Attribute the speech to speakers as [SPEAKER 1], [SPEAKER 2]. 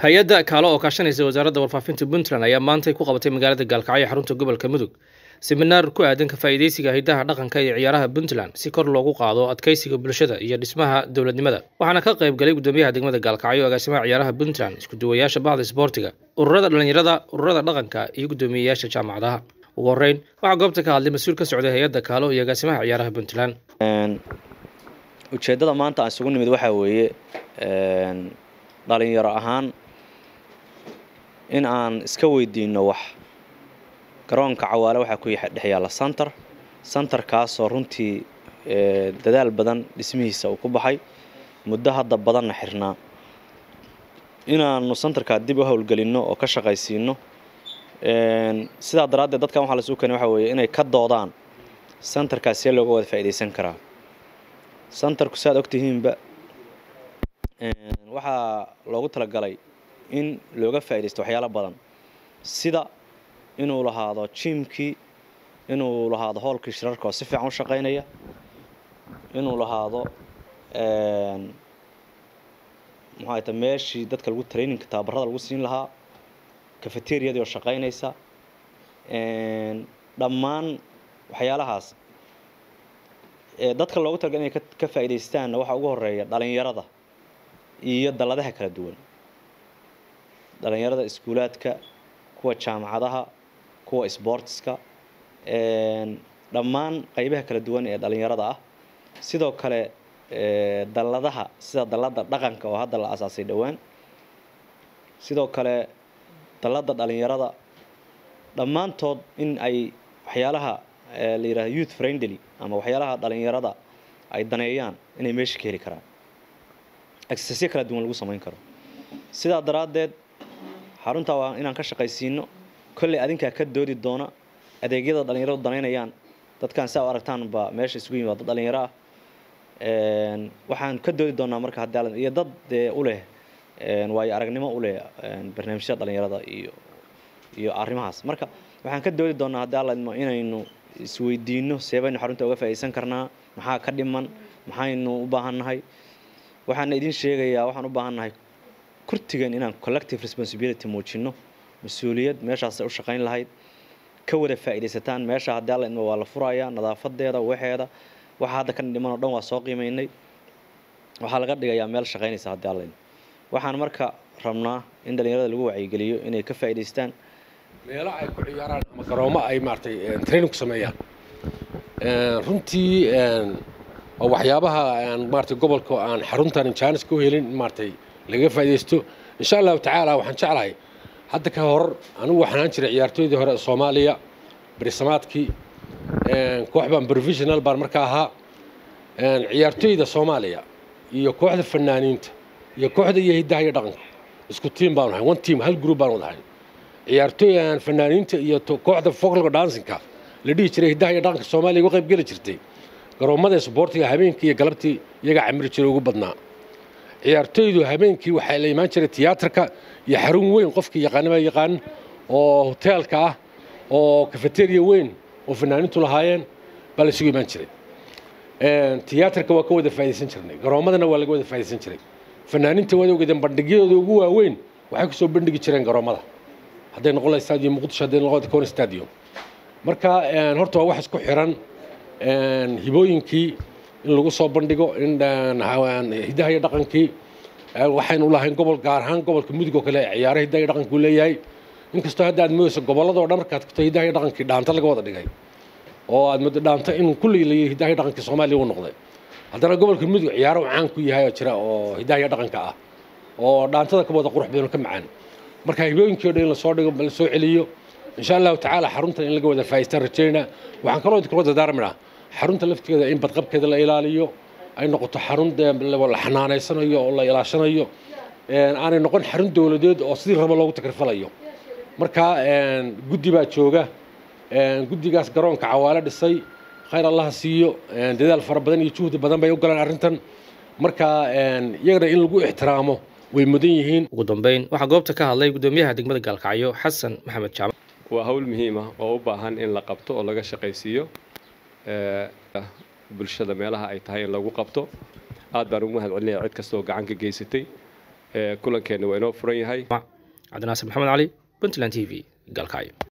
[SPEAKER 1] hay-adda kaalo oo kaashanaysa wasaaradda warfaafinta puntland ayaa maantay ku qabatay magaalada gaalkacyo xarunta gobolka mudug siminaar ku aadan ka faa'iidaysiga hidaha dhaqanka iyo ciyaaraha puntland si kor loogu qaado adkeysiga bulshada iyo dhismaha dowladnimada waxaana ka qayb galay gudoomiyaha degmada gaalkacyo agaasimaha ciyaaraha puntland iskuduwayaasha bahda isboortiga ururada dhallinyarada ururada dhaqanka iyo guddoomiyeyaasha jaamacadaha ugu horreyn waxaa goobta ka hadlay mas-uul ka socday hay-adda kaalo iyo agaasimaha ciyaaraha puntland
[SPEAKER 2] ujeeddada maanta aan isugu nimid waxaa weeye dhalinyaro ahaan in aan iska weydiino wax garoonka cawaale waxaa ku dhex yaalla santar santarkaasoo runtii dadaal badan dhismihiisa uu ku baxay muddo hadda badanna xirnaa inaanu santarkaa dib u howlgelinno oo ka shaqaysiino sidaa daraaddeed dadkan waxaa lasuu keenay waxaa weeye inay ka doodaan santarkaas see looga wada faa'iidaysan karaa santarku si aad ogtihiinba waxaa loogu talagalay in looga faa'iidaysto waxyaalo badan sida inuu lahaado jiimkii inuu lahaado hoolkii shirarka oo si fiican u shaqaynaya inuu lahaado muxuu ta meeshii dadka lagu traininka tababarada lagu siin lahaa cafeteriadii oo shaqaynaysa dhammaan waxyaalahaas dadka loogu talagal inay ka faa'iidaystaanna waxaa ugu horeeya dhalinyarada iyo dalladaha kala duwan dhalinyarada iskuulaadka kuwa jaamacadaha kuwa sboortiska dhammaan qaybaha kala duwan ee dhalinyarada ah sidoo kale dalladaha sida dallada dhaqanka oo hadda la asaasay dhowaan sidoo kale dallada dhalinyarada dhammaantood in ay waxyaalaha la yidhahdo youth friendly ama waxyaalaha dhalinyarada ay daneeyaan inay meesha ka heli karaan exercisyo kala duwan lagu samayn karo sidaa daraaddeed xaruntaa waa inaan ka shaqaysiino kolley adinkaa ka doodi doona adeegyada dhalinyaradu danaynayaan dadkan si a u aragtaan baa meesha isugu yimid dad dhalinyaro ah waxaan ka doodi doonaa marka haddii iyo dad dee u leh waayo aragnimo u leh barnaamijyada dhalinyarada iyo iyo arrimahaas marka waxaan ka doodi doonaa haddii alla idmo inaynu isweydiino seebaynu xarunta uga faa'iidaysan karnaa maxaa ka dhiman maxaynu u baahannahay waxaana idin sheegayaa waxaan u baahannahay kurtigan inaan collective responsibility muujino mas-uuliyad meeshaasay u shaqayn lahayd ka wada faa'iidaysataan meesha haddii alla idmo waa la furayaa nadaafadeeda waxeeda waxa hadda ka dhiman oo dhan waa soo qiimaynay waxaa laga dhigayaa meel shaqaynaysa haddii alla idmo waxaan marka rabnaa in dhalinyarada lagu wacyigeliyo inay ka faa'iidaystaan
[SPEAKER 3] meelo ay ku ciyaaraan ama garoomo ay maaragtay training ku sameeyaan runtii waa waxyaabaha maaragtay gobolka aan xaruntan jaanis ku helin maaragtay laga faa'iidaysto insha allahu tacaala waxaan jeclahay hadda ka hor anigu waxaan ahaan jiray ciyaartooydii hore soomaaliya berisamaadkii koox baan professional baan marka ahaa ciyaartooyda soomaaliya iyo kooxda fanaaniinta iyo kooxda iyo hiddaha iyo dhaqanka isku tiim baanu ahay one team hal group baanu wadahay ciyaartooy fanaaniinta iyo kooxda folklore dancingka la dhihi jiray hiddaha iyo dhaqanka soomaaliya uga qayb geli jirtay garoomada isboortiga habeenkii iyo galabtii iyagaa camiri jiray ugu badnaa ciyaartooydu habeenkii waxaa la imaan jiray tiyaatarka iyo xarun weyn qofkii yaqaanaba yaqaan oo hoteelka ah oo kafeteriya weyn oo fanaaniintu lahaayeen baa la isugu imaan jiray tiyaatarka waa ka wada faa'iidaysan jirnay garoomadana waa laga wada faa'iidaysan jiray fanaaniinta waad ogeedeen bandhigyadooda ugu waaweyn waxay kusoo bandhigi jireen garoomada hadday noqon lahay stadium muqdisho hadday noqon lahay stadium marka horta waa wax isku xiran hibooyinkii in lagu soo bandhigo in hidaha iyo dhaqankii waxaynu lahayn gobol gaar ahaan gobolka mudug oo kale ciyaaro hidaha iyo dhaqankuu leeyahay inkastoo hadda aad moodayso gobolladoo dhan markaad tagto hidaha iyo dhaqankii dhaanta laga wada dhigay oo aad moodo dhaanta inuu kulligii la hidaha iyo dhaqankii soomaaliya u noqday haddana gobolka mudug ciyaaro caan ku yahay oo jira oo hidaha iyo dhaqanka ah oo dhaantada ka wada qurux badan oo ka macaan marka hibooyinkii o dhan in lasoo dhigo la soo celiyo insha allahu tacaala xaruntan in laga wada faa'iistaan rajaynaa waxaan kaloo idinkula dardaarminaa xarunta laftigeeda in badqabkeeda la ilaaliyo ay noqoto xarun la xanaanaysanayo oo la ilaashanayo aanay noqon xarun dowladeed oo sidii rabo loogu takrifalayo marka guddi baa jooga guddigaas garoonka cawaale dhisay khayr allaha siiyo dadaal fara badan iyo juhdi badan bay u galaan arrintan marka iyagana in lagu ixtiraamo way mudan yihiin
[SPEAKER 1] ugu dambeyn waxaa goobta ka hadlay guddoomiyaha degmada gaalkacyo xasan maxamed jaamac
[SPEAKER 4] waa hawl muhiim ah oo u baahan in la qabto oo laga shaqaysiiyo bulshada meelaha ay tahay in lagu qabto aad baan ugu mahad celinaya cid kastoo gacan ka geysatay kulankeena waa inoo furan yahay
[SPEAKER 1] cabdinaasir maxamed cali puntland t v galkacyo